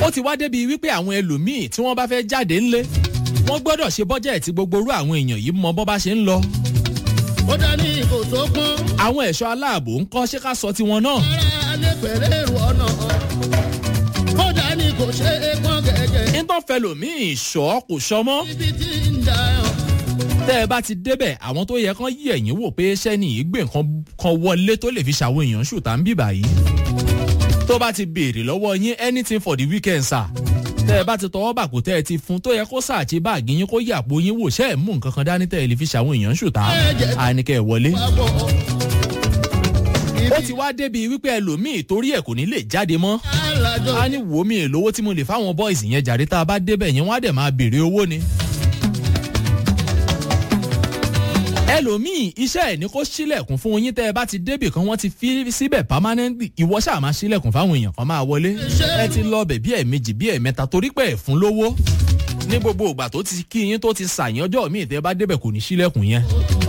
ó ti wá débi wípé àwọn ẹlòmíì tí wọ́n bá fẹ́ jáde ńlé wọ́n gbọ́dọ̀ ṣe bọ́jẹ̀tì gbogbo orú àwọn èèyàn yìí mọ bọ́ bá ṣe ń lọ. ó dání kò tó pọ́n. àwọn ẹ̀ṣọ́ aláàbò ń kọ́ ṣé ká sọ tiwọn náà. ara alẹ́ pẹ̀lẹ́ èrò ọ̀nà. ó dání kò ṣe é pọ́n gẹ́gẹ́. nítorí fẹlòmíì ṣọ́ kò ṣọmọ́. ibi tí ń da ẹ̀ tẹ́ ẹ bá ti débẹ̀ àwọn tó yẹ kán yí ẹ̀yìn wò pé sẹ́ni yìí gbé nǹkan kan wọlé tó lè fi ṣàwọn èèyàn ṣùtà ń bìbà yìí. tó bá ti béèrè lọ́wọ́ yín anything for the weekend sir. tẹ́ ẹ bá ti tọwọ́ bàkú tẹ́ ẹ ti fún tó yẹ kó sàáchí báàgì yín kó yàpò yín wò ṣẹ́ ẹ̀ mú nǹkan kan dání tẹ́ ẹ lè fi ṣàwọn èèyàn ṣùtà. àníkẹ́ ẹ̀ wọlé. papọ̀. ó ti wá débi wípé ẹlòmíì torí ẹ̀ kò ní lè jáde mọ́. alájọ a ní wò mí èlówó tí mo lè fáwọn boys yẹn jàre tá a bá débẹ̀ yẹn wọ́n á dẹ̀ máa béèrè owó ni. ẹlòmíì iṣẹ́ ẹ̀ ní kó sílẹ̀kùn fún yín tẹ́ ẹ bá ti débì kan wọ́n ti fi síbẹ̀ permanently ìwọ ṣáà máa sílẹ̀kùn fáwọn èèyàn kan máa wọlé ẹ ti lọ bẹ̀ bí ẹ̀ẹ̀mejì bí ẹ̀ẹ̀mẹta torí pé ẹ̀ fún lówó ní gbogbo ìgbà tó ti kí yín tó ti sàyìn ọjọ́ míì tẹ́ ẹ bá débẹ̀ kò ní sílẹ̀kùn yẹn